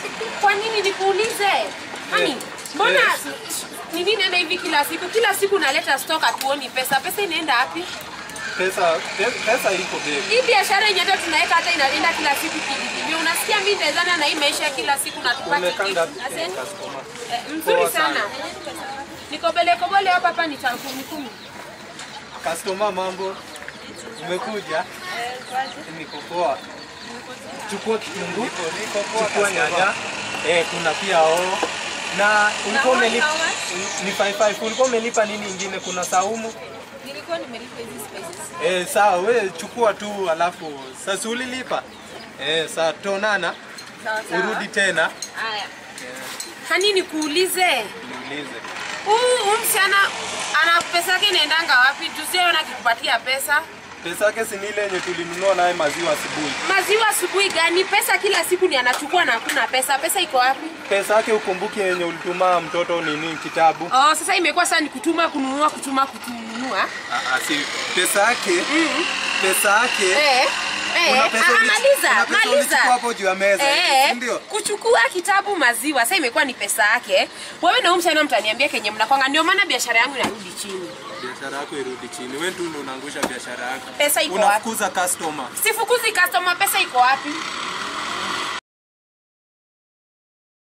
Kwa nini nikuulize? Hani, mbona ni nini enda hivi kila siku? Kila siku naleta stock hatuoni pesa. Pesa inaenda wapi? Pesa pe- pesa iko babe. Hii biashara yenye hata tunaweka hata inaenda kila siku kivipi? Unasikia mimi nitaezana na hii maisha ya kila siku na tupate Umekanga kitu. wapi Asante. customer? Eh, Mzuri Poa sana. sana. Niko bele kobole hapa hapa ni tangu kumi kumi. Customer mambo. Umekuja? Niko poa. Chukua kitunguu, chukua nyanya. Eh, kuna pia oo. Na ulikuwa umelipa ni 55. Ulikuwa umelipa nini ingine? Kuna saumu. Nilikuwa nimelipa hizi spices. Eh, sawa we chukua tu alafu sasa ulilipa. Eh, saa tonana Sawa sawa. urudi tena Haya. Hani nikuulize. niulize. Huu huu msichana ana pesa yake inaendanga wapi? Tusiona akikupatia pesa. Pesa yake si ni ile yenye tulinunua naye maziwa asubuhi. Maziwa asubuhi gani? Pesa kila siku ni anachukua na hakuna pesa. Pesa iko wapi? Pesa yake ukumbuke yenye ulituma mtoto nini kitabu. Oh, sasa imekuwa sasa ni kutuma kununua kutuma kununua. Ah, ah, si pesa yake. Pesa yake. Eh. Eh, Kuna pesa ah, uli- maliza, kuna pesa maliza. ulichukua hapo juu ya meza, Eh, si ndio? kuchukua kitabu maziwa sasa imekuwa ni pesa yake. Wewe na huyu msichana mtaniambia kenye mnakwanga, ndio maana biashara yangu inarudi chini. Biashara yako irudi chini. Wewe tu ndio unaangusha biashara yako. Pesa iko wapi? Unafukuza customer. Sifukuzi customer, pesa iko wapi?